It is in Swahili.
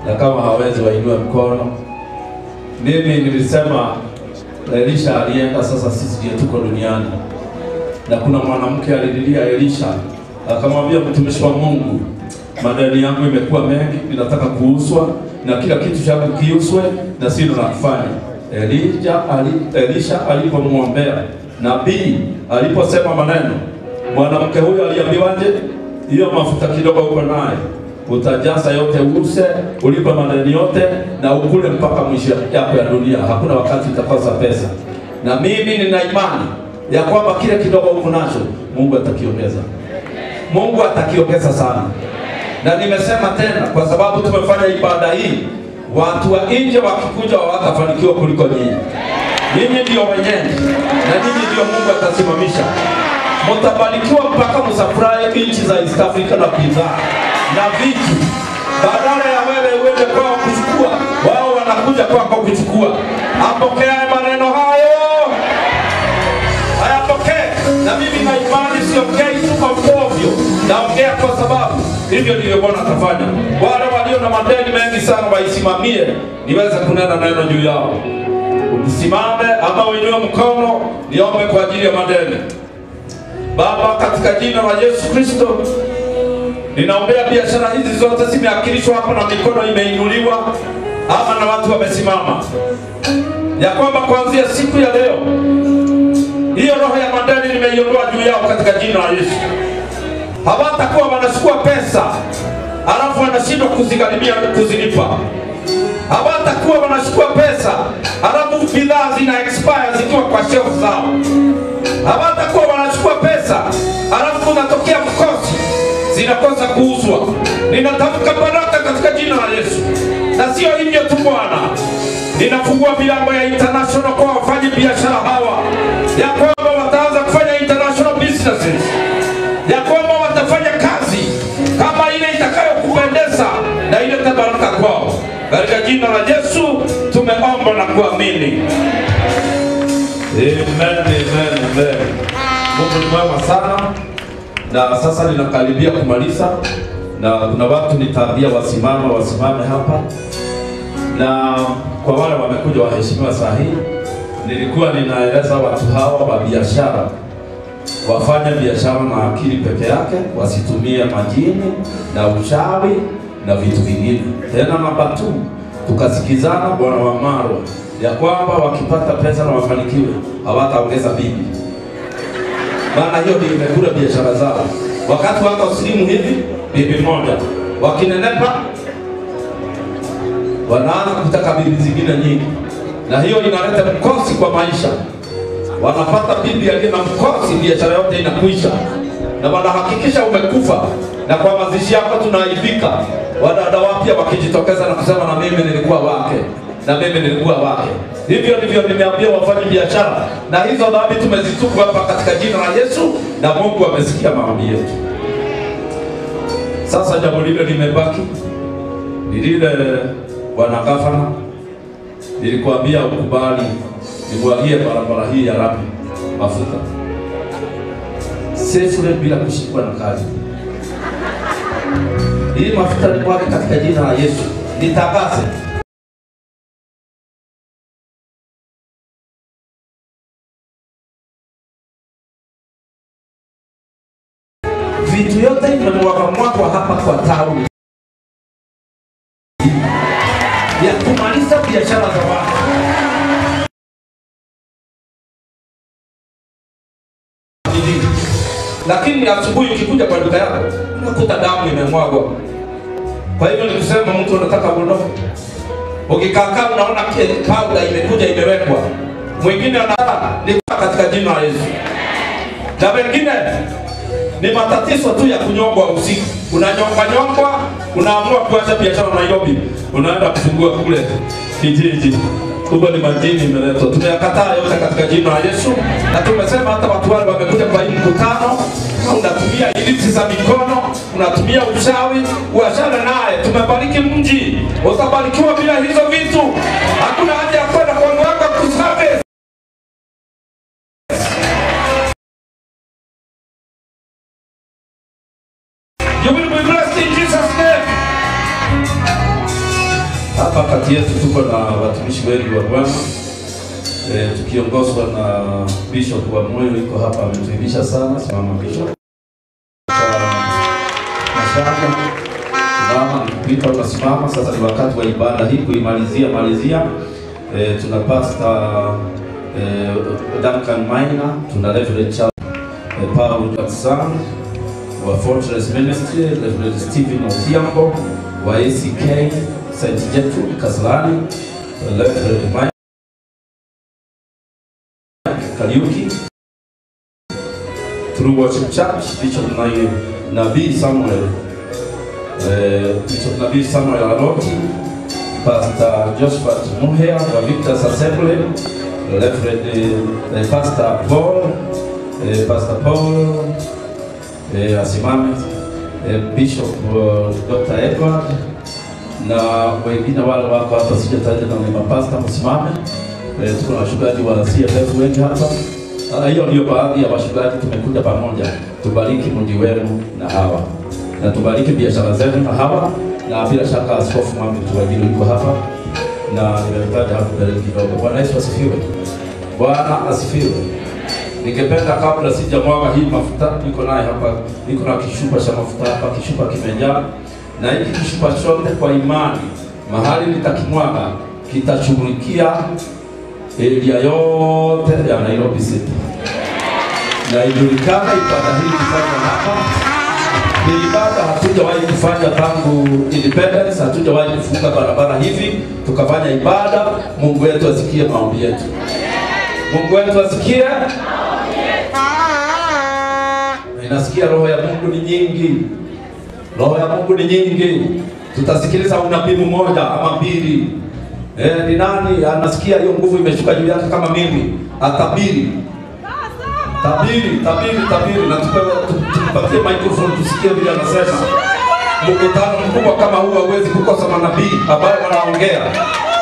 na kama hawezi wainue mkono. Mimi nilisema Elisha alienda, sasa sisi ndiye tuko duniani, na kuna mwanamke alililia Elisha akamwambia, mtumishi wa Mungu, madeni yangu imekuwa mengi, ninataka kuuzwa na kila kitu changu kiuzwe na sina la kufanya. Elija ali, Elisha alipomwombea nabii aliposema maneno, mwanamke huyo aliambiwaje? Hiyo mafuta kidogo uko naye utajaza yote, use ulipe madeni yote na ukule mpaka mwisho yako ya dunia. Hakuna wakati utakosa pesa, na mimi nina imani ya kwamba kile kidogo uko nacho Mungu atakiongeza, Mungu atakiongeza sana. Na nimesema tena, kwa sababu tumefanya ibada hii, watu wa nje wakikuja hawatafanikiwa kuliko nyinyi. Nyinyi ndio wenyeji na nyinyi ndio Mungu atasimamisha. Mtabarikiwa mpaka msafurahi nchi za East Africa na bidhaa na vitu, badala ya wewe uende kwao kuchukua, wao wanakuja kwako kuchukua. Apokea maneno hayo, hayapokee. Na mimi na imani siongei tu kwa ovyo, naongea kwa sababu hivyo ndivyo Bwana atafanya. Wale walio na madeni mengi sana waisimamie, niweze kunena neno juu yao. Usimame ama uinue mkono, niombe kwa ajili ya madeni. Baba, katika jina la Yesu Kristo, ninaombea biashara hizi zote zimeakilishwa hapa na mikono imeinuliwa ama na watu wamesimama, ya kwamba kuanzia siku ya leo hiyo roho ya madeni nimeiondoa juu yao katika jina la Yesu. Hawatakuwa wanachukua pesa alafu wanashindwa kuzigharimia kuzilipa. Hawatakuwa wanachukua pesa alafu bidhaa zina expire zikiwa kwa shelf zao. Hawatakuwa wanachukua pesa alafu kunatokea mkosi zinakosa kuuzwa. Ninatamka baraka katika jina la Yesu, na sio hivyo tu Bwana, ninafungua milango ya international kwa wafanyi biashara hawa, ya kwamba wataanza kufanya international businesses, ya kwamba watafanya kazi kama ile itakayokupendeza na ilete baraka kwao. Katika jina la Yesu tumeomba na kuamini. Amen, amen, amen. Mungu ni mwema sana, na sasa ninakaribia kumaliza, na kuna watu nitaambia wasimame, wasimame hapa, na kwa wale wamekuja waheshimiwa saa hii, nilikuwa ninaeleza watu hawa wa biashara wafanye biashara na akili peke yake, wasitumie majini na uchawi na vitu vingine. Tena namba tu, tukasikizana Bwana wa Marwa ya kwamba wakipata pesa na wafanikiwe hawataongeza bibi, maana hiyo ndio imekula biashara zao. Wakati wako slimu hivi, bibi moja, wakinenepa wanaanza kutaka bibi zingine nyingi, na hiyo inaleta mkosi kwa maisha. Wanapata bibi aliye na mkosi, biashara yote inakwisha, na wanahakikisha umekufa, na kwa mazishi yako tunaaibika. Wadada wapya wakijitokeza na kusema na mimi nilikuwa wake na mimi nilikuwa wake. Hivyo ndivyo nimeambia wafanye biashara, na hizo dhambi tumezitubu hapa katika jina la Yesu, na Mungu amesikia maombi yetu. Sasa jambo lile limebaki ni lile, bwana gavana, nilikuambia ukubali nimwagie barabara hii ya lami mafuta safely bila kushikwa na kazi. Hii mafuta nimwage katika jina la Yesu, nitakase vitu yote imemwaga mwagwa hapa kwa tauni ya kumaliza biashara za watu. Lakini asubuhi ukikuja kwa duka yako unakuta damu imemwagwa. Kwa hivyo nikusema, mtu anataka uondoke, ukikaakaa unaona powder imekuja imewekwa, mwingine anataka ni katika jina la Yesu, na wengine ni matatizo tu ya kunyongwa usiku. Unanyongwa nyongwa, unaamua kuacha biashara Nairobi, unaenda kufungua kule kijiji kubwa, ni majini imeletwa. Tumeyakataa yote katika jina la Yesu, na tumesema hata watu wale wamekuja kwa hii mkutano, unatumia ilipsi za mikono, unatumia uchawi, uachane naye. Tumebariki mji, utabarikiwa bila hizo vitu. Hakuna haja ya kwenda kwa mganga kusabe You will be blessed in Jesus' name. Hapa kati yetu tuko na watumishi wengi wa Bwana e, tukiongozwa na Bishop wa Moyo yuko hapa ametuibisha sana. Simama Bishop. Mashaka simama, nikipita unasimama. Sasa ni wakati wa ibada hii kuimalizia malizia. E, tuna Pastor e, Duncan Maina, tuna Reverend Charles e, Paul Watson wa Fortress Ministry, Reverend Stephen Otiambo wa ACK St. Gertrude Kasarani, Reverend Mike Kariuki, True Worship Church, Bishop Nabii Nabii Samuel eh, Bishop Nabii Samuel Aroti, Pastor Josephat Muhea wa Victor's Assembly, Reverend eh, Pastor Paul eh, Pastor Paul eh, asimame eh, Bishop uh, Dr. Edward na wengine wale wako hapa sijataja na ni mapasta msimame. Eh, tuko na wachungaji wa CFF wengi hapa. Ah, Hiyo ndio baadhi ya wachungaji tumekuja pamoja, tubariki mji wenu na hawa na tubariki biashara zenu na hawa, na bila shaka Askofu Mwami Tuwajiri yuko hapa na nimemtaja hapo mbele kidogo. Bwana Yesu asifiwe. Bwana asifiwe. Ningependa kabla sijamwaga hii mafuta, niko naye hapa, niko na kishupa cha mafuta hapa, kishupa kimejaa, na hiki kishupa chote kwa imani, mahali nitakimwaga kitashughulikia area yote ya Nairobi City, na ijulikana ibada hii kufanya hapa ni ibada hatujawahi kufanya tangu independence, hatujawahi kufunga barabara hivi tukafanya ibada. Mungu wetu asikie maombi yetu, Mungu wetu asikie Ninasikia roho ya Mungu ni nyingi, roho ya Mungu ni nyingi. Tutasikiliza unabii mmoja ama mbili. Eh, ni nani anasikia hiyo nguvu imeshuka juu yake kama mimi? Atabiri, tabiri, tabiri, tabiri, na tupewe tu- tumpatie microphone tusikie vile anasema. Mkutano mkubwa kama huu hauwezi kukosa manabii ambayo wanaongea